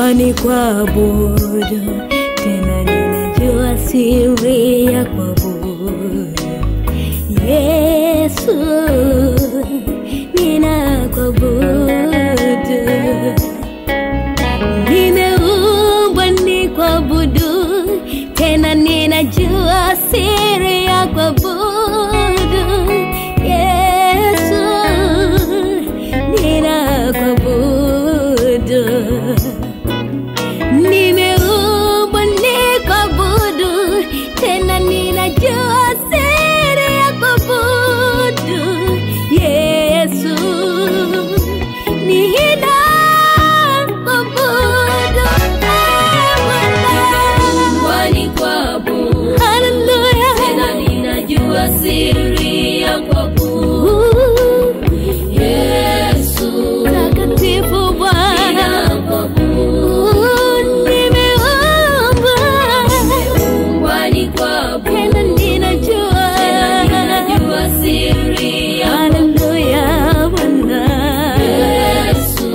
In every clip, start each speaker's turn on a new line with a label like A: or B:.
A: kwani kuabudu tena ninajua siri ya kuabudu Yesu ninakuabudu nimeumbwa ni kuabudu tena ninajua siri ya kuabudu Yesu ninakuabudu nimeumbwa ni kuabudu tena ninajua siri ya kuabudu Yesu ninakuabudu
B: Kwani kuabudu
A: Haleluya
B: tena ninajua siri ya kuabudu Yesu
A: takatifu Bwana
B: ninakuabudu
A: nimeumbwa
B: Kwani kuabudu
A: tena ninajua
B: tena ninajua siri ya
A: Haleluya Bwana
B: Yesu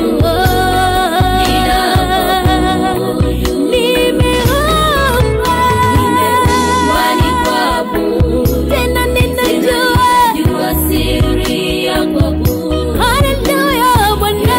B: ninakuabudu
A: nimeumbwa
B: Kwani kuabudu
A: tena ninajua
B: Jua siri ya kuabudu
A: Haleluya Bwana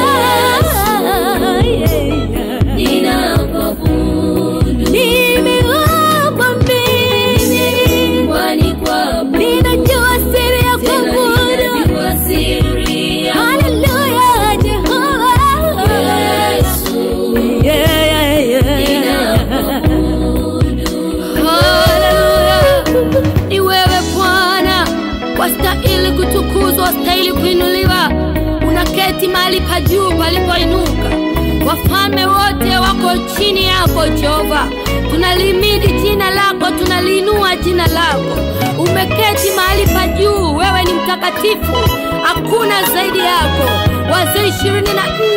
B: ninakuabudu
A: nimeumbwa mimi
B: Kwani kuabudu
A: ninajua siri ya
B: tena
A: kuabudu
B: ninajua siri ya
A: Haleluya Jehova
B: Yesu
A: Yeah, yeah, yeah.
B: ninakuabudu
A: Haleluya. Ni wewe Bwana, wastahili kutukuzwa, wastahili kuinuliwa. Unaketi mahali pa juu palipoinuka, wafalme wote wako chini yako Jehova. Tunalimidi jina lako, tunaliinua jina lako. Umeketi mahali pa juu, wewe ni mtakatifu, hakuna zaidi yako. Wazee ishirini na nne